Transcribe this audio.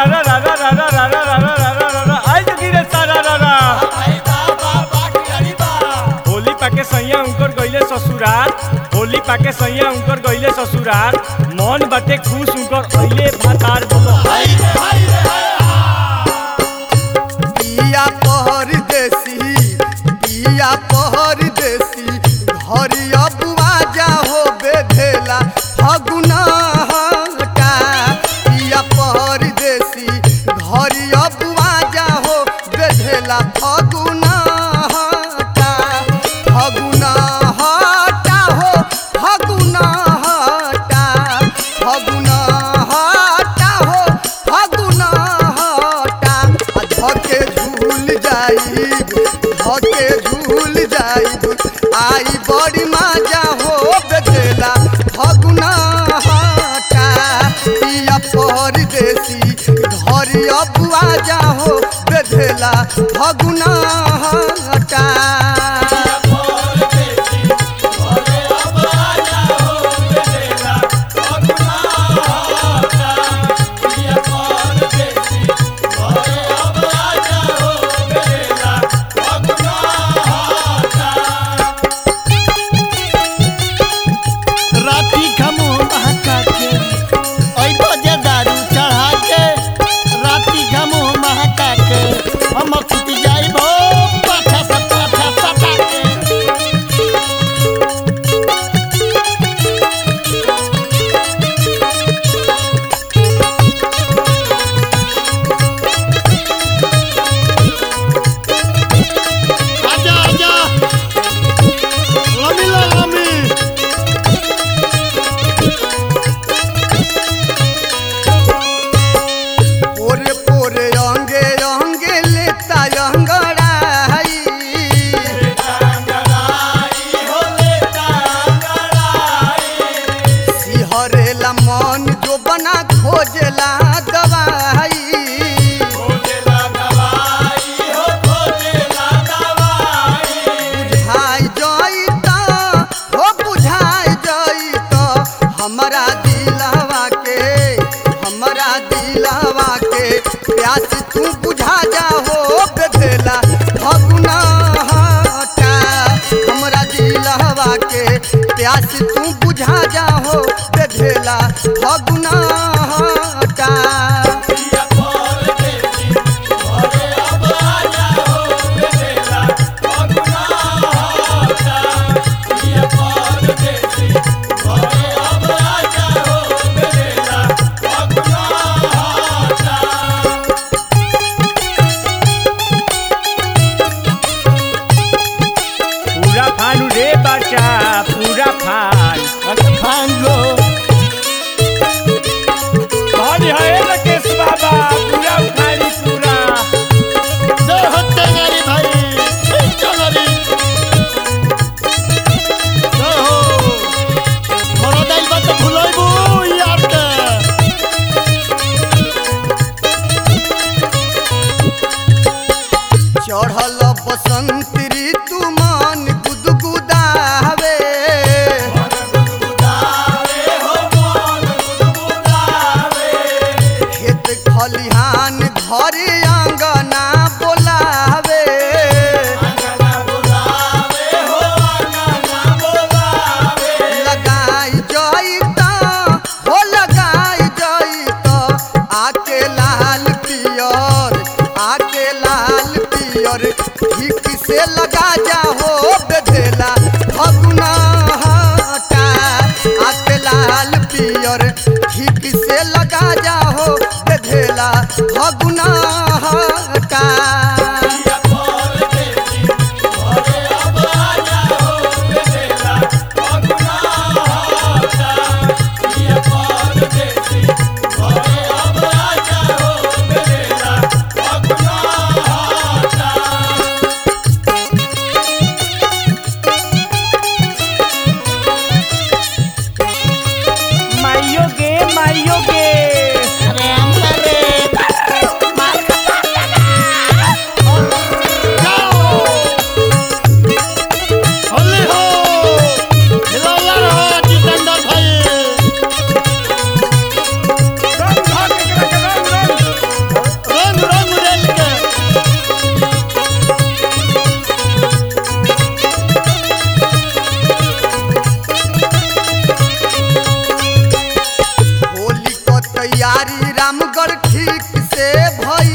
रा रा रा रा रा रा रा रा रा रा रा रा रा आई जो गिरे सारा रा रा होली पाके सैया उनकर गइले ससुराल होली पाके सैया उनकर गइले ससुराल मन बाटे खुश उनकर अइले भातार बोलो पिया पहर देसी पिया पहर देसी घरिया बुआ जा हो बेधेला फगुना हटा पिया पहर देसी घरिया बुआ जा हो बेधेला फगुना हटा फगुना हटा हो फगुना हटा फगुना हटा हो फगुना हटा आ धके झूल जाइब धके झूल जाइब आई बड़ी माजा हो बेदेला फगुना हटा पिया परदेसी घर अबुआ जा हो बेदेला फगुना हटा राती खमो महका के ओइ बजे दारू चढ़ा के राती खमो महका के हम खुद जाइबो पाछा से पाछा सटा के आजा आजा लमी ला लमी पोरे पोरे अंगे अंगे लेता अंगड़ाई सिहरेला मन जो बना खोजेला दवाई बुझाई जाई त हो बुझाई जाई त हमरा दिलवा के हमरा दिलवा के प्यास तू बुझा जा हो बेदेला फगुना हटा हमरा दिलवा के प्यास तू बुझा जा हो बेदेला फगुना हटा पूरा फान रे बच्चा पूरा फान भांगो कौन है राकेश बाबा पूरा फानी पूरा जय हो तेंगारी भाई चलरी जय हो मोरा दाई बात भुलाइबो यार के चढ़ल बसंत ऋतु मन गुदगुदावे खेत खलिहान घर अंगना बोलावे लगाई जाई त हो लगाई जाई त आके लाल पियर आके लाल पियर ठीक से लगा जा हो बेदेला फगुना हटा आके लाल पियर ठीक से लगा जा हो बेदेला फगुना हटा माइयो गे माइयो गे अरे अंदर रे आई रामगढ़ ठीक से भई